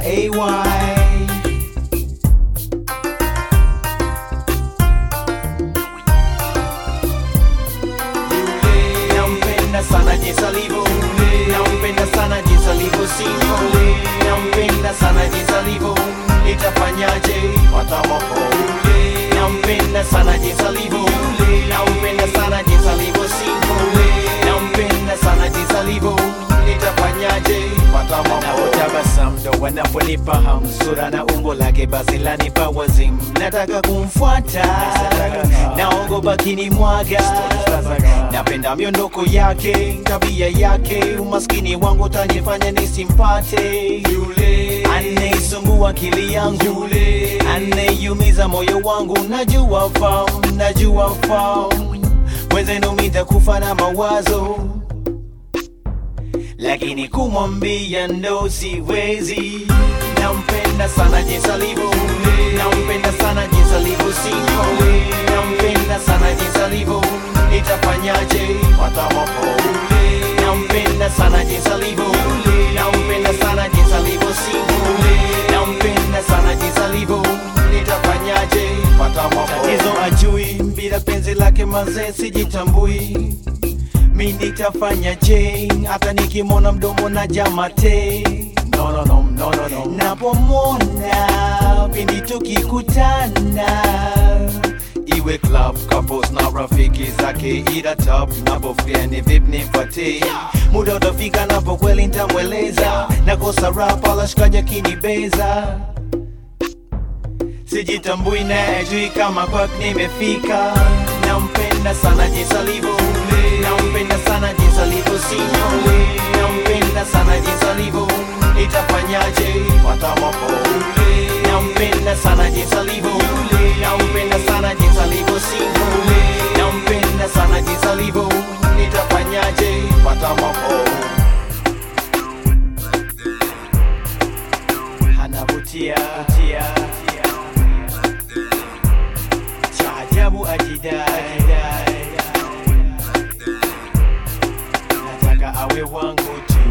AY. Nampenda sana jinsi alivyo, nampenda sana jinsi alivyo single, nampenda sana jinsi alivyo, nitafanyaje watamoko. Nampenda sana jinsi alivyo, nampenda sana jinsi alivyo single, nampenda sana jinsi alivyo, nitafanyaje watamoko. Napotabasamu ndo wanaponipa hamu, sura na umbo lake basi lanipa wazimu, nataka kumfuata, naogopa kinimwaga napenda miondoko yake, tabia yake, umaskini wangu utanifanya nisimpate yule anayesumbua akili yangu, yule anayeumiza moyo wangu. Najua fahamu, najua fahamu, wenzenu mitakufa na mawazo, lakini kumwambia ndo siwezi. Nampenda sana jinsi alivyo, nampenda sana jinsi alivyo single, nampenda sana jinsi alivyo, nitafanyaje watamoko. Nampenda sana jinsi alivyo, nampenda sana jinsi alivyo single, nampenda sana jinsi alivyo, nitafanyaje watamoko. Tatizo ajui, bila penzi lake mazee sijitambui mi nitafanya je hata nikimwona mdomo na jamate no, no, no, no, no, no. napomwona pindi tukikutana iwe club couples na rafiki zake ila top napofia ni vip nipate muda utafika napo kweli ntamweleza nakosa rap alashikaja kinibeza sijitambui na ajui kama kwak nimefika nampenda sana jinsi alivyo nampenda sana jinsi alivyo single nampenda sana jinsi alivyo itafanyaje watamoko nampenda sana jinsi alivyo nampenda sana jinsi alivyo single nampenda sana jinsi alivyo itafanyaje watamoko anavutia tia, cha ajabu ajidai nataka awe wangu tu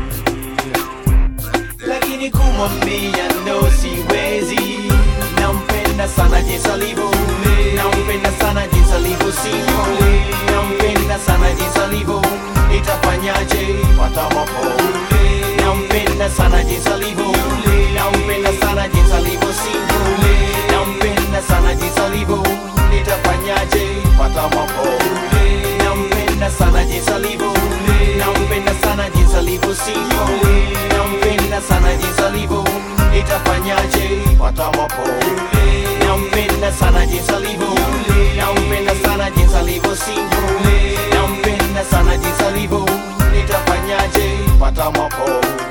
lakini kumwambia ndo siwezi nampenda sana jinsi alivyo nampenda sana jinsi alivyo single nampenda sana jinsi alivyo itafanyaje watamoko nampenda sana jinsi alivyo nampenda sana jinsi alivyo single nampenda sana jinsi alivyo nitafanyaje watamoko nampenda sana jinsi alivyo nampenda sana jinsi alivyo single nampenda sana jinsi alivyo nitafanyaje watamoko nampenda sana jinsi alivyo nampenda sana jinsi alivyo single nampenda sana jinsi alivyo nitafanyaje watamoko